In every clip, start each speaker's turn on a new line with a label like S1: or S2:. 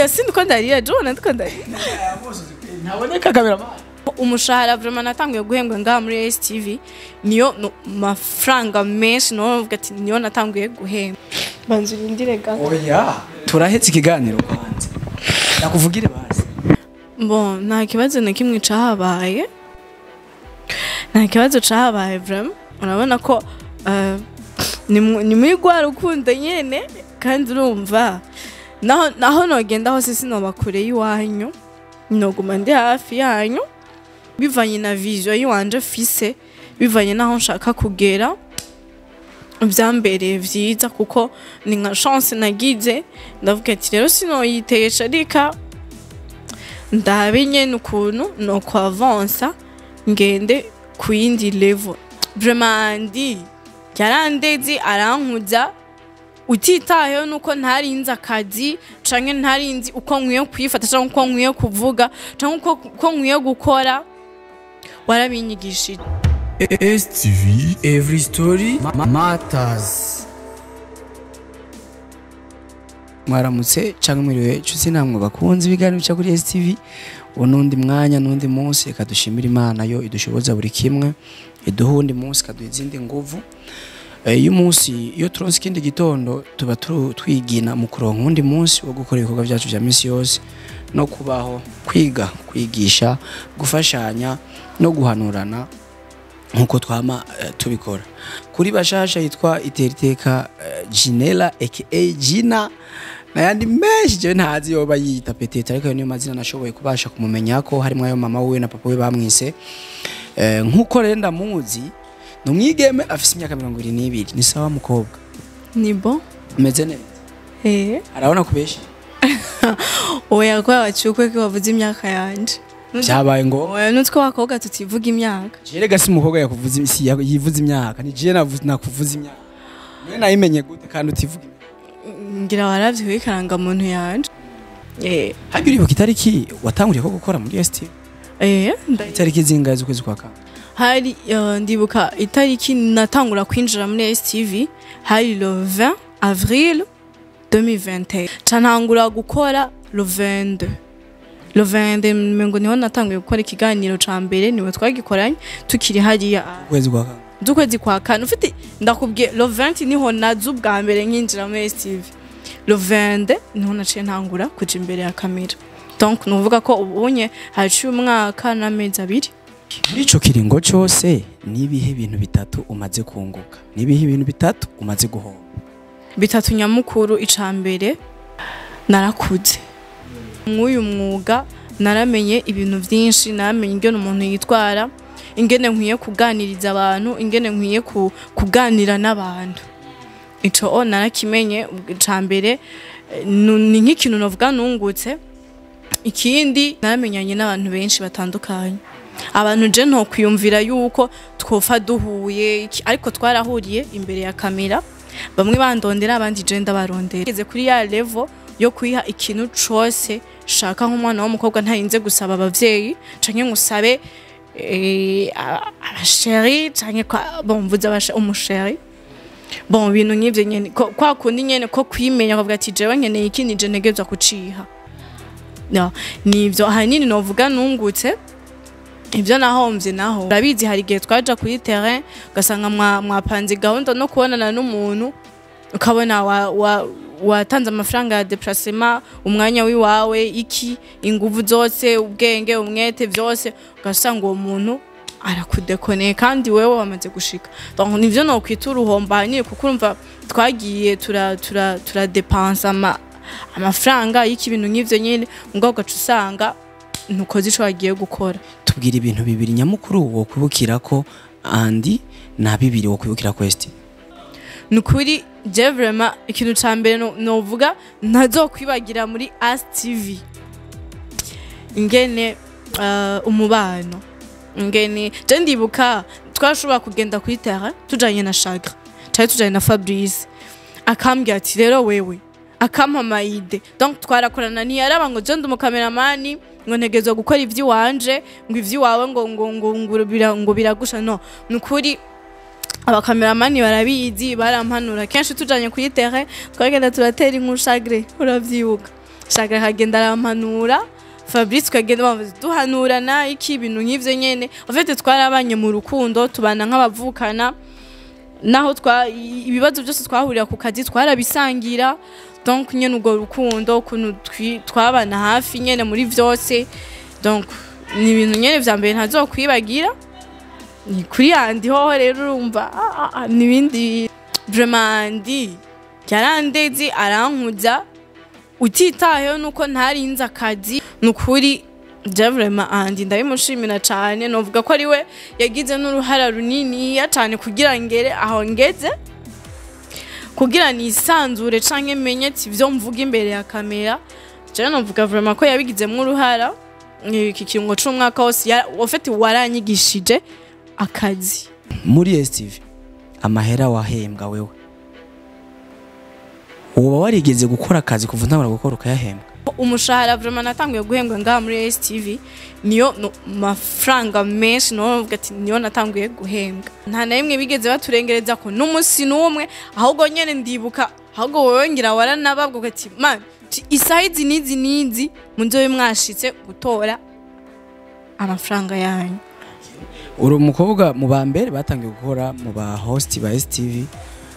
S1: sindi ko ndarira jona ndiko ndarira
S2: ntaboneka kamera
S1: umushahara vraiment natanguye guhembwa ngaha muri STV niyo no, mafaranga menshi no vuga ati niyo natanguye guhembwa banzu rindire gato
S2: oya turahetse ikiganiro kwanza nakuvugire basi
S1: bon nta kibazo na kimwe cahabaye nta kibazo cahabaye vraiment urabona ko eh, ni mu- ni muri rwa rukundo nyene kandi urumva naho naho nogenda hose sinoba kure y'iwanyu noguma ndi hafi yanyu bivanye na vision yiwanje fise bivanye n'aho nshaka kugera byambereye vyiza kuko ni nka chance nagize ndavuga ati rero sinoyitesha rika ndabe nyene ukuntu no kwavansa ngende ku yindi level vraiment ndi yarandezi arankuza utitayeho nuko ntarinzi akazi canke ntarinzi uko nkwiye kwifata canke uko nkwiye kuvuga canke uko, uko nkwiye gukora warabinyigishije
S3: STV Every Story ma- Matters
S2: mwaramutse cyangwa mwiriwe nshuti namwe bakunze ibiganiro bica kuri STV uwo n'undi mwanya n'undi munsi reka dushimire imana yo idushoboza buri kimwe iduha uwundi munsi ikaduha izindi nguvu Eh, iyo umunsi iyo turonse ikindi gitondo tuba turu- twigina mu kuronka uwundi munsi wo gukora ibikorwa byacu bya minsi yose no kubaho kwiga kwigisha gufashanya no guhanurana nkuko twama eh, tubikora kuri bashasha yitwa iteriteka uh, Jinela aka Jina nayandi menshi jewe ntazi yoba yita petete ariko ayo niyo mazina nashoboye kubasha kumumenya ko harimo ayo mama we na papa we bamwise eh, nkuko rero ndamuzi ni umwigeme afise imyaka mirongo ibiri n'ibiri ni sawa mukobwa
S1: ni bon
S2: umeze neza
S1: eh
S2: arabona kubeshi
S1: oya kwa wacukwe ko wavuze imyaka yanje
S2: byabaye ngo
S1: oya nutwe wakobwa tutivuga imyaka
S2: jerega si umukobwa yakuvuze si yivuze imyaka ni je navu- nakuvuze imyaka mwe nayimenye gute kandi utivuga imyaka
S1: ngira waravye wikaranga muntu yanje eh
S2: hajya uribuka itariki watanguriye ko gukora muri ST
S1: eh nda-
S2: itariki zingahe z'ukwezi kwa kane
S1: hari eh, ndibuka itariki natangura kwinjira muri STV hari le 20 avril 2021 cantangura gukora le 22 le 22 mengo niho natanguye gukora ikiganiro ca mbere niwe twagikoranye tukiri hariya
S2: ukwezi kwa kane
S1: z'ukwezi kwa kane ufite ndakubwiye le 20 niho naza ubwa mbere nkinjira muri STV le 22 niho naciye ntangura kuja imbere ya kamera donc nuvuga ko ubunye haciye umwaka n'amezi abiri
S2: muri ico kiringo cose nibihe bintu bitatu umaze kunguka nibihe ibintu bitatu umaze guhomba
S1: bitatu nyamukuru ica mbere narakuze mw'uyu mwuga naramenye ibintu byinshi naramenye ingene umuntu yitwara ingene nkwiye kuganiriza abantu ingene nkwiye ku- kuganira n'abantu ico o narakimenye ica mbere eh, nu- ni nk'ikintu novuga nungutse ikindi naramenyanye n'abantu benshi batandukanye abantu je ntokwiyumvira yuko twofa duhuye iki- ariko twarahuriye imbere ya kamera bamwe bandondera abandi je ndabarondera ngeze kuri ya level yo kwiha ikintu cose shaka nk'umwana w'umukobwa ntarinze gusaba abavyeyi canke ngusabe eh, a- abasheri canke kwa- bon mvuze abashe- umusheri bon ibintu nk'ivyo nyene ko- kwa kundi nyene ko kwimenya kavuga ati jewe nkeneye iki nije ntegerezwa kuciha no, nivyo ahanini novuga nungutse ibyo nahomvye naho urabizi hari igihe twaja kuri terrain ugasanga mwa- mwapanze gahunda no kubonana n'umuntu ukabona wa, wa, watanze amafaranga ya deplacement umwanya wiwawe iki inguvu zose ubwenge umwete vyose ugasanga uwo muntu arakudekoneye kandi wewe wamaze gushika donc nivyo nokwita uruhombo ahanini kuko urumva twagiye tura tura turadepansa ama, amafaranga y'iki ibintu nk'ivyo nyene mugabo ugaca usanga ntukoze ico wagiye gukora
S2: tubwira ibintu bibiri nyamukuru wo kwibukira ko andi na bibiri wo kwibukira ko ST
S1: ni ukuri je vraiment ikintu ca mbere no- novuga ntazokwibagira muri as tv ingene uh, umubano ingene je ndibuka twashobora kugenda kuri terrain tujanye na chagre cari tujanye na fabrice akambwira ati rero wewe akampa amayide donc twarakorana ntiyaraba ngo je ndi umukameramani ngo ntegerezwa gukora ivy'iwanje ngo ivy'iwawe ngo ngo ngo ngo bira- ngo biragusha no ni ukuri abakameramani barabizi barampanura kenshi tujanye kuri terrain twagenda turatera inkuru chagre uravyibuka shaka akagenda arampanura fabrice tukagenda bambaza duhanurana iki ibintu nk'ivyo nyene ofete twarabanye mu rukundo tubana nk'abavukana naho twa i- ibibazo byose twahurira ku kazi twarabisangira donc nyene urwo rukundo ukuntu twi- twabana hafi nyene muri vyose donc ni ibintu nyene vya mbere ntazokwibagira ni kuri yandi hoho rero urumva ah, ah, ah, n'ibindi vraiment andi yarandezi arankuza utitayeho nuko ntarinze akazi ni ukuri je vraiment andi ndabimushimira cyane novuga ko ari we yagize n'uruhara runiniya cyane kugira ngere aho ngeze kugira nisanzure canke menye ati ivyo mvuga imbere ya kamera jewe novuga vraiment ko yabigizemo uruhara iki kirungo c'umwaka wose ya- ofete waranyigishije akazi
S2: muri STV amahera wahembwa wewe uba warigeze gukora akazi kuva ntabara gukora ukayahembwa
S1: umushahara vraiment natanguye guhembwa ngaha muri STV niyo no, mafaranga menshi no novuga ati niyo natanguye guhembwa nta na rimwe bigeze baturengereza ko n'umunsi n'umwe ahubwo nyene ndibuka ahubwo wowe ngira waranababwa ati man ti- isaha izi n'izi n'izi munzobe mwashitse gutora amafaranga yanyu
S2: uri umukobwa mu ba mbere batangiye gukora mu ba host ba STV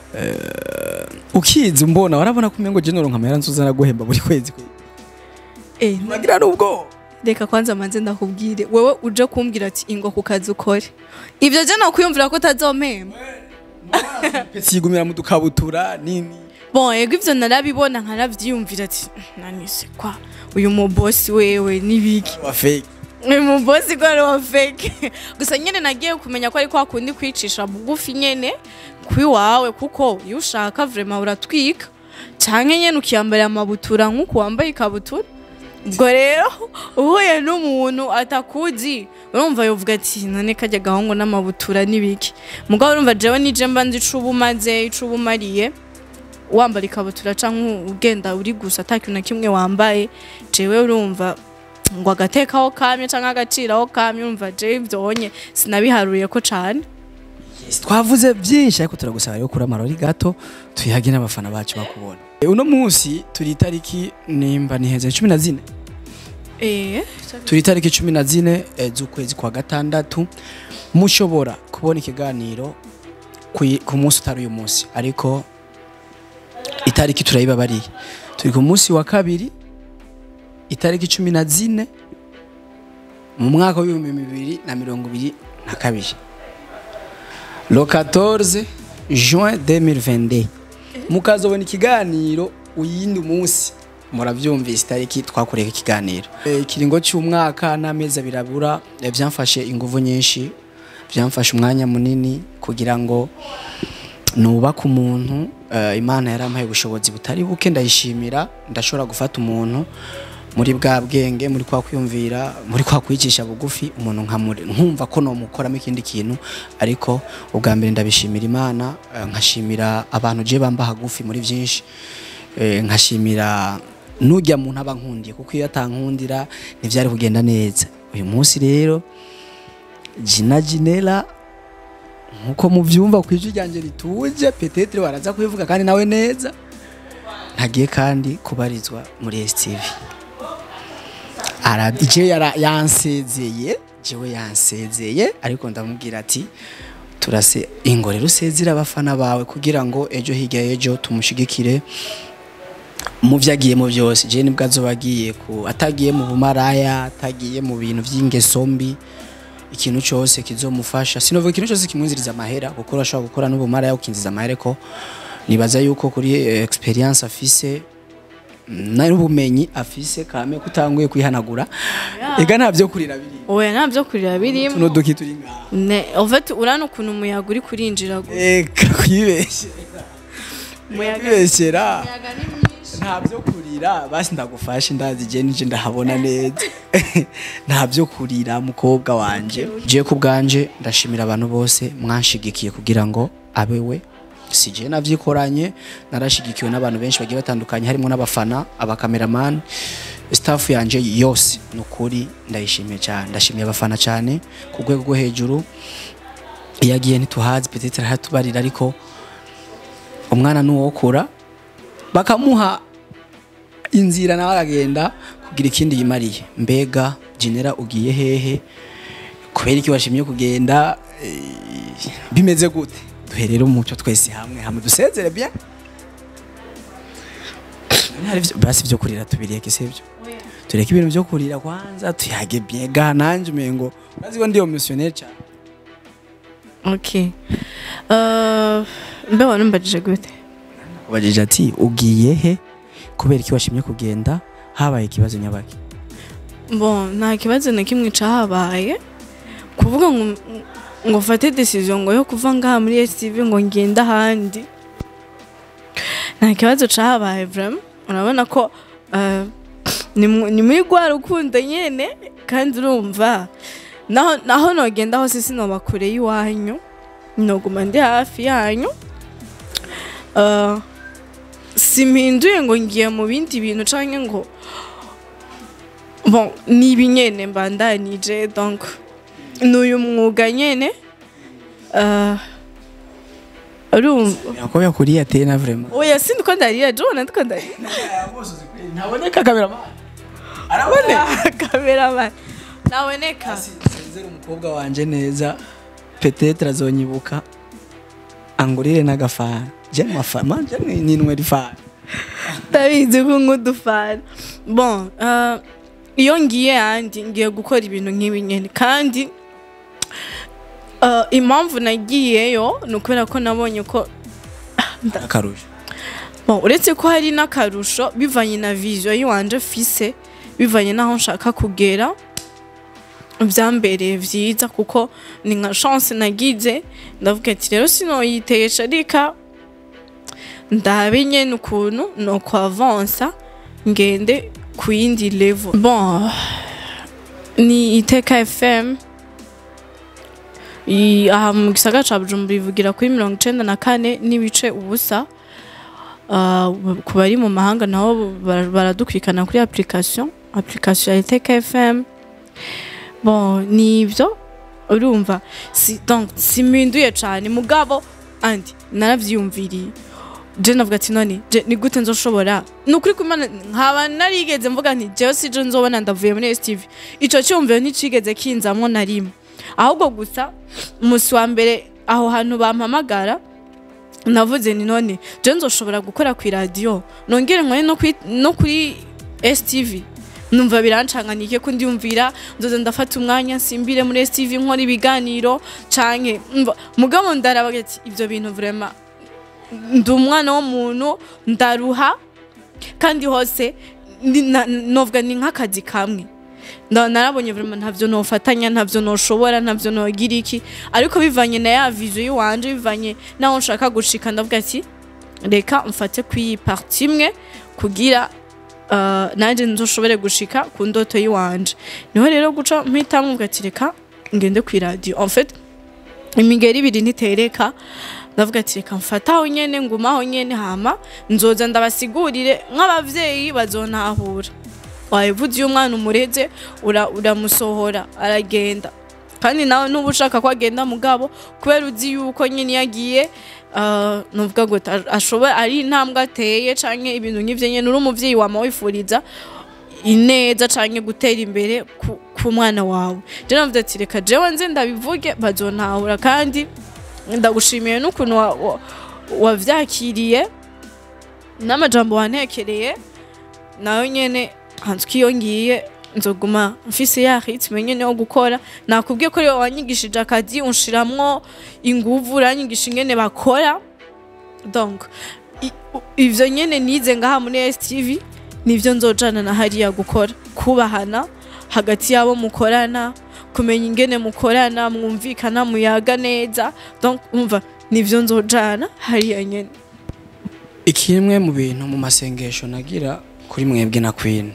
S2: eh, ukizi mbona warabona ko umengo general nkamera nzuzana guhemba buri kwezi kwe
S1: eh,
S2: nagira nubwo
S1: reka kwanza manze ndakubwire wewe uje kumbwira ati ingo ku kazi ukore ivyo je nokwiyumvira ko utazompemba
S2: sigumira mu dukabutura nini
S1: bon ego ivyo narabibona nkanavyiyumvira ati nanise kwa uyu mubosi wewe nibiki
S2: wa fake
S1: uyu mubosi ko ari wa fake gusa nyene nagiye kumenya ko ari kwa kundi kwicisha bugufi nyene kwiwawe kuko iyo ushaka vraiment uratwika canke nyene ukiyambarira amabutura nk'uko wambaye ikabutura ubwo rero uhuye n'umuntu atakuzi urumva yovuga ati none kajya gahungu n'amabutura n'ibiki mugabo urumva jewe nije mba nzi ico uba umaze ico uba umariye wambara ikabutura canke ugenda uri gusa ata kintu na kimwe wambaye jewe urumva ngo agatekaho kamye canke agaciraho kamye urumva jewe ivyonye sinabiharuye ko cane
S2: Yes, twavuze byinshi ariko turagusaba rero kuri amarori gato tuyage n'abafana bacu bakubona Eh, uno munsi turi itariki nimba niheze cumi na zine
S1: eh
S2: turi itariki cumi na zine eh, z'ukwezi kwa gatandatu mushobora kubona ikiganiro ku- ku munsi utari uyu munsi ariko itariki turayibabariye turi ku munsi wa kabiri itariki cumi na zine mu mwaka w'ibihumbi bibiri na mirongo ibiri na kabiri le 14 juin 2022 mukazobona ikiganiro uyindi munsi murabyumvise itariki twakoreye ikiganiro Eh, ikiringo cy'umwaka n'amezi abiri abura eh, byamfashe ingufu nyinshi byamfashe umwanya munini kugira ngo nubake umuntu eh, imana yarampaye ubushobozi butari buke ndayishimira ndashobora gufata umuntu muri bwa bwenge muri kwa kwiyumvira muri kwa kwicisha bugufi umuntu nkamure nkumva ko nomukoramo ikindi kintu ariko ubwa mbere ndabishimira imana eh, nkashimira abantu je bamba hagufi muri byinshi eh, nkashimira nujya muntu aba nkundiye kuko iyo atankundira ntibyari kugenda neza uyu munsi rero jina jinela nkuko mubyumva ku ijwi ryanjye rituje petetre baraza kubivuga kandi nawe neza ntagiye kandi kubarizwa muri STV ara je yara yansezeye jewe yansezeye ariko ndamubwira ati turase ingorero usezera abafana bawe kugira ngo ejo hirya y'ejo tumushigikire mu byo agiyemo byose je nibwo azoba agiye ku atagiye mu bumaraya atagiye mu bintu by'ingeso mbi ikintu cyose kizomufasha sinovuga ikintu cyose kimwinziriza amahera kuko urashobora gukora n'ubumaraya ukinjiza amahera ko nibaza yuko kuri eh, experience afise n'ubumenyi afise kame kutanguye kwihanagura ega nta byo kurira biri
S1: oya nta byo kurira birimo
S2: tuno duki turi ngaha
S1: ne en fait urana ukuntu umuyaga uri kurinjira gusa
S2: eka kwibeshyera
S1: umuyaga
S2: kwibeshyera
S1: umuyaga ni mwinshi
S2: nta byo kurira basi ndagufashe ndazi je nije ndahabona neza nta byo kurira mukobwa wanje je ku bwanje ndashimira abantu bose mwanshigikiye kugira ngo abe we si je navyikoranye narashigikiwe n'abantu benshi bagiye batandukanye harimo n'abafana abakameramani staff yanje yose nukuri ndayishimiye cyane ndashimiye abafana cyane ku rwego rwo hejuru iyo agiye ntituhazi peut-être aratubarira ariko umwana nuwokura bakamuha inzira nawe akagenda kugira ikindi yimariye mbega genera ugiye hehe kubera iki washimye kugenda eh, bimeze gute duherere umuco twese hamwe hamwe dusezere bien hari ivyo- basi vyo kurira tubireke sivyo tureke ibintu vyo kurira kwanza tuyage bien ga nanje umengo urazi ko ndi emotionnel cyane
S1: okay uh, mbe wanumbajije gute
S2: ubajije ati ugiye he kubera iki washimye kugenda habaye ikibazo nyabaki
S1: bon nta kibazo na kimwe cahabaye kuvuga ngo ngo mfate decision ngo yo kuva ngaha muri STV ngo ngenda ahandi nta kibazo cahabaye vraiment urabona ko uh, ni mu- ni muri rwa rukundo nyene kandi urumva naho naho nogenda hose sinoba kure y'iwanyu noguma ndi hafi yanyu uh, simpinduye ngo ngiye mu bindi bintu canke ngo bon ni ibi nyene mbandanije donc ni uyu mwuga nyene uh, urumva
S2: yako yakuriye ateye na vraiment
S1: oya sindi ko ndarira jona ndiko ndarira
S2: ntaboneka cameraman araboneka
S1: kameraman naboneka
S2: sezera umukobwa wanje neza peut-être azonyibuka angurire n'agafana je mafana je ninwe rifana
S1: ndabizi ko nk'udufana bon uh, iyo ngiye handi ngiye gukora ibintu nk'ibi nyene kandi uh, impamvu nagiyeyo ni ukubera ko nabonye ko
S2: akarusho
S1: Bon, uretse ko hari n'akarusho bivanye na vision yiwanje fise bivanye n'aho nshaka kugera byambereye vyiza kuko ni nka chance nagize ndavuga ati rero sinoyitesha reka ndabe nyene ukuntu no avansa ngende ku yindi level bon ni iteka fm I- aha mu gisagara ca bujumbura ivugira kuri mirongo icenda na kane n'ibice ubusa Uh, ku bari mu mahanga nabo bara- baradukurikirana kuri application application ya Iteka FM bon ni ibyo urumva si donc siminduye cyane mugabo andi naravyiyumviriye je navuga ati none je ni gute nzoshobora ni ukuri kumana nkaba narigeze mvuga nti jewe sije nzobona ndavuye muri STV ico cyumviro nticigeze kinzamwo na rimwe ahubwo gusa umunsi wa mbere aho hantu bampamagara navuze ni none je nzoshobora gukora ku radio nongere nkore no kuri no kuri STV numva birancanganike ko ndiyumvira nzoza ndafata umwanya simbire muri STV nkora ibiganiro canke umva, mugabo ndarabaga ati ivyo bintu vraiment ndi umwana w'umuntu ndaruha kandi hose ni- na- novuga ni nk'akazi kamwe Nda- narabonye vraiment ntavyo nofatanya ntavyo noshobora ntavyo nogira iki ariko bivanye na ya vision yiwanje bivanye naho nshaka gushika ndavuga ati reka mfate kwiyi parti imwe kugira uh, nanje nzoshobore gushika ku ndoto yiwanje niho rero guca mpita mvuga ati reka ngende ku radio en fait imigeri ibiri ntitereka ndavuga ati reka mfataho nyene ngumaho nyene hama nzoza ndabasigurire nk'abavyeyi bazontahura wabivuze iyo umwana umureze ura- uramusohora aragenda kandi nawe nuba ushaka ko agenda mugabo kubera uzi yuko nyine iyo agiye uh, nuvuga ngo ta- ashobora ari intambwe ateye canke ibintu nk'ivyo nyene uri umuvyeyi wama wifuriza ineza canke gutera imbere ku- ku mwana wawe je navuze ati reka jewe nze ndabivuge bazontahura kandi ndagushimiye n'ukuntu wa- wa- wavyakiriye n'amajambo wantekereye nayo nyene hanzwe iyo ngiye nzoguma mfise ya ritme nyene yo gukora nakubwiye ko rero wanyigishije akazi unshiramwo inguvu uranyigisha ingene bakora donc i- u- ivyo nyene nize ngaha muri STV nivyo nzojana na hariya gukora kubahana hagati yabo mukorana kumenya ingene mukorana mwumvikana muyaga neza donc umva nivyo nzojana hariya nyene
S2: ikimwe mu bintu mu masengesho nagira kuri mwebwe na queen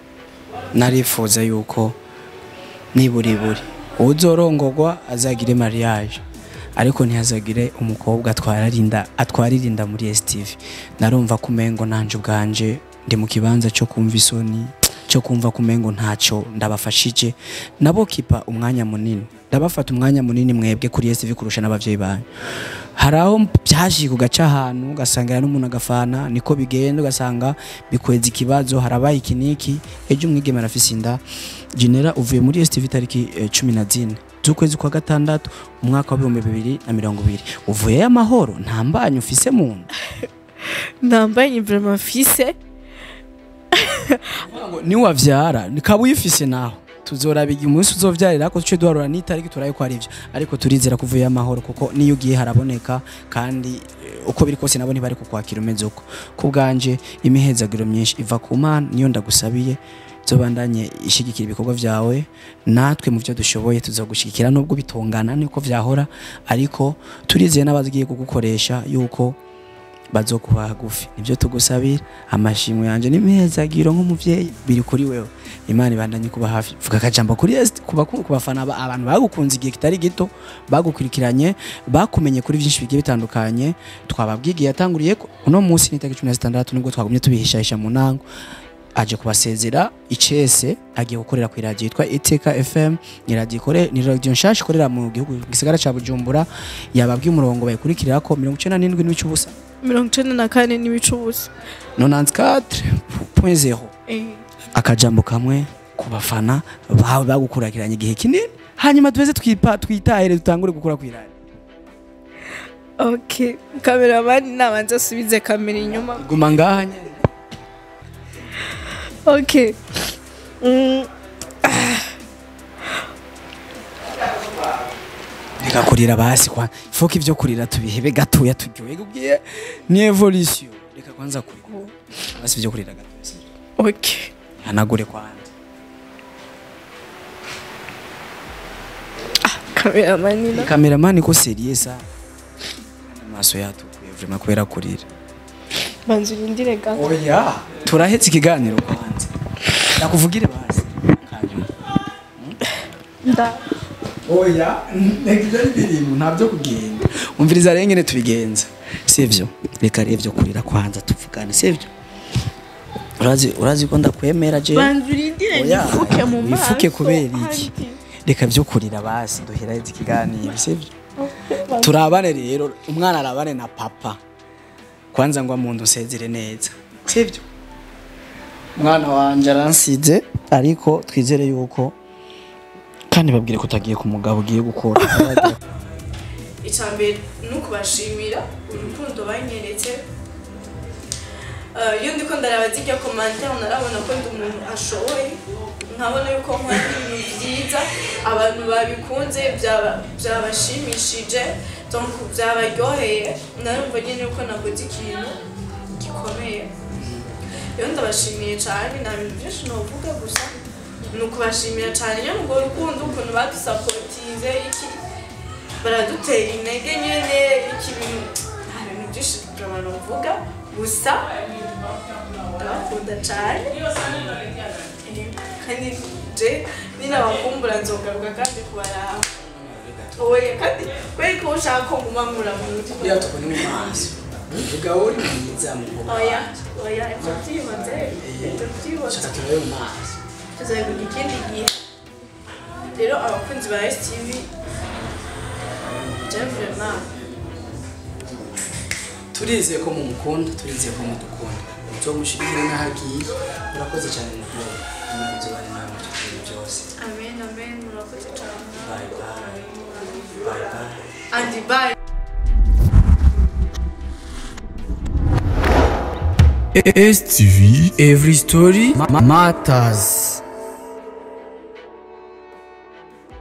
S2: narifuza yuko niburi buri uzorongorwa azagire mariage ariko ntihazagire umukobwa atwararinda atwaririnda muri STV narumva kumengo nanje ubwanje ndi mu kibanza cyo kumva isoni cyo kumva kumengo ntacyo ndabafashije nabo kipa umwanya munini ndabafata umwanya munini mwebwe kuri STV kurusha n'abavyeyi banyu hari aho byashiye kugaca ahantu ugasangira n'umuntu agafana niko bigenda ugasanga bikweza ikibazo harabaye iki niki ejo umwigeme arafise inda genera uvuye muri STV tariki eh, cumi na zine z'ukwezi kwa gatandatu umwaka w'ibihumbi bibiri na mirongo ibiri uvuyeyo amahoro nta mbanyu ufise mu nda
S1: nambaye imvura fise
S2: niwavyara nikaba uyifise naho tuzoraba igihe umunsi uzovyarira ko tuce duharura n'itariki turaye ko ari ivyo ariko turizera ko uvuye amahoro kuko niyo ugiye haraboneka kandi eh, uko biri kose nabo ntibari kukwakira umeze uko ku bwanje imihezagiro myinshi iva ku mana niyo ndagusabiye zobandanye ishigikira ibikorwa vyawe natwe mu byo dushoboye tuzogushigikira nubwo bitongana niko vyahora ariko turizeye n'abazigiye kugukoresha yuko bazokuba hagufi nibyo tugusabira amashimwe yanje n'imihezagiro nk'umuvyeyi biri kuri wewe imana ibandanye kuba hafi vuga akajambo kuri Est kuba ku bafana ba- abantu bagukunze igihe kitari gito bagukurikiranye bakumenye kuri byinshi bigiye bitandukanye twababwigiye yatanguriye ko uno munsi ni tariki 16 nubwo twagumye tubihishahisha mu nango aje kubasezera icese agiye gukorera ku radio yitwa Iteka FM ni radio ikore ni radio nshasha ikorera mu gihugu gisagara ca Bujumbura yababwiye umurongo bayikurikirira ko 97 n'ibice ubusa
S1: mirongo icenda na kane n'ibice ubusa
S2: 94.0 akajambo kamwe ku bafana bawe bagukurikiranye igihe kinini hanyuma tuweze twipa twitahire dutangure gukora kwirani
S1: ok kameramani nabanza asubize kamera inyuma
S2: guma ngaha nyene
S1: ok Mm,
S2: reka kurira basi kwa ifoka ivyo kurira tubihebe gatoya turyohe ubwiye ni evolution reka kwanza kurira basi ivyo kurira gatoya sivyo?
S1: ok
S2: hanagure kwanza
S1: kameramani na
S2: kameramani ko serious sa amaso yatukuye vraiment kubera kurira
S1: banza urindire gato
S2: oya turahetse ikiganiro kwanza nakuvugire basi hanyuma
S1: nda
S2: oya ibyo ari ibintu ntabyo kugenda umviriza rero ngene tubigenza sivyo reka rero ibyo kurira kwanza tuvugane sivyo urazi urazi ko ndakwemera je
S1: banza urindire
S2: Oya,
S1: nifuke mu maso
S2: wifuke kubera iki?
S1: Andi.
S2: reka byo kurira basi duheraheze ikiganiro sivyo turabane rero umwana arabane na papa kwanza ngo amuntu usezere neza sivyo umwana wanje aransize ariko twizere yuko kandi babwire ko utagiye ku mugabo ugiye gukora
S1: icambere ni ukubashimira urukundo banyeretse Eh, iyo ndiko ndaraba zirya komantere narabona ko ndi umuntu ashoboye nkabona yuko nkora ibintu byiza abantu babikunze byaba- byabashimishije donc byabaryoheye narumva nyine yuko nakoze ikintu gikomeye rero ndabashimiye cyane nta bintu byinshi navuga gusa ni ukubashimira cyane nyine urwo rukundo ukuntu badusapotize iki baradutera intege nyine iki bintu nta bintu byinshi abantu bavuga gusa ndabakunda cyane Eh, kandi je ninabakumbura nzogaruka kandi kubaraba oya kandi kubera ko ushaka ko nguma nkura mu mutima
S2: iyo tubone mu maso vuga uri mwiza mukobwa
S1: oya oya ibyo byibanze ibyo byibanze
S2: shaka turabe mu maso
S1: tuzabivuga ikindi gihe rero abakunzi ba STV Jevrema
S2: turizeye ko mumukunda turizeye ko mudukunda tuzomushigikire n'ahagiye urakoze cyane mukobwa imana izobane nawe mu bintu byose
S1: amen amen murakoze cyane
S2: bye bye bye bye
S1: and bye
S3: STV Every Story ma- Matters